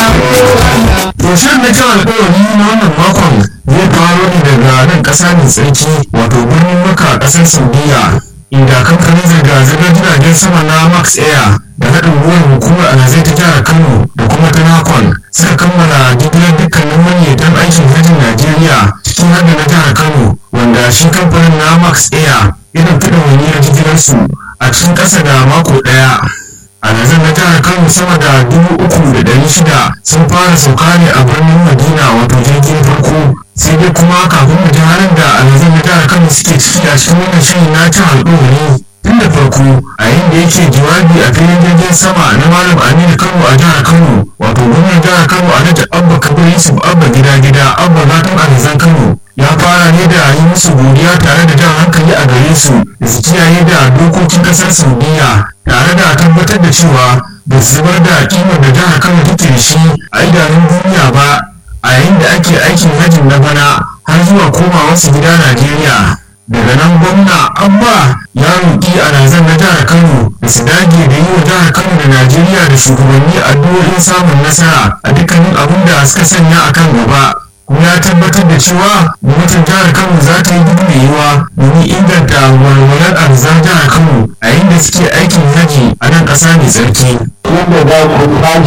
To shirin na kan alƙawari na wannan makon zai faro ne daga nan ƙasa mai tsarki wato birnin Makka ƙasar Saudiya inda kamfanin zirga-zirgar jiragen sama na Max Air da haɗin gwiwar hukumar alhazai ta jihar Kano da kuma ta Nakon suka kammala jigilar dukkanin manyan aikin hajjin Najeriya cikin hada na jihar Kano wanda shi kamfanin na Max Air irin fiɗa wani jigilarsu a cikin ƙasa da mako ɗaya. alhazan na jihar kano sama da dubu uku da ɗari shida sun fara sauka ne a birnin madina wato jirgin farko sai dai kuma kafin mu ji halin da alhazan na jihar kano suke ciki a cikin wannan shirin na cin alƙawari tun da farko a yayin da yake jawabi a filin jirgin sama na malam aminu kano a jihar kano wato gwamnan jihar kano alhaji abba kabir yusuf abba gida gida abba gatan alhazan kano ya fara ne da yi musu godiya tare da jan hankali a gare su da su kiyaye da dokokin kasar saudiya tare da tabbatar da cewa ba su zubar da kimar da jihar kano take da shi a idanun duniya ba a yayin da ake aikin hajjin na bana har zuwa komawa su gida najeriya daga nan gwamna abba ya roƙi alhazan na jihar kano da su dage da yi wa jihar kano da najeriya da shugabanni addu'o'in samun nasara a dukkanin abin da suka sanya a kan gaba kuma ya tabbatar da cewa gwamnatin jihar kano za ta yi duk mai yiwa domin inganta walwalar arzan jihar kano a yayin da suke aikin haji a nan ƙasa mai tsarki.